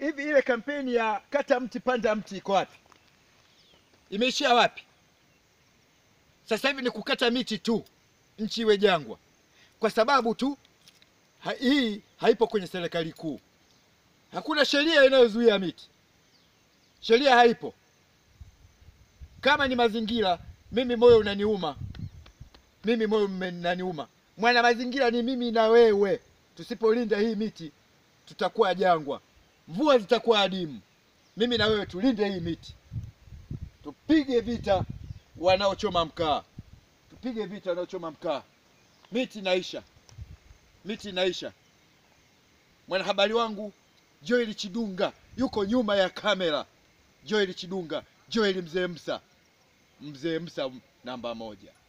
hivi ile kampeni ya kata mti panda mti iko wapi? Imeishia wapi? Sasa hivi ni kukata miti tu, nchi iwe jangwa, kwa sababu tu ha, hii haipo kwenye serikali kuu. Hakuna sheria inayozuia miti, sheria haipo. Kama ni mazingira, mimi moyo unaniuma, mimi moyo unaniuma. Mwana mazingira ni mimi na wewe. Tusipolinda hii miti, tutakuwa jangwa, mvua zitakuwa adimu. Mimi na wewe tulinde hii miti, tupige vita wanaochoma mkaa, tupige vita wanaochoma mkaa. Miti inaisha, miti inaisha. Mwanahabari wangu Joel Chidunga yuko nyuma ya kamera. Joel Chidunga, Joel Mzee Msa, Mzee Msa namba moja.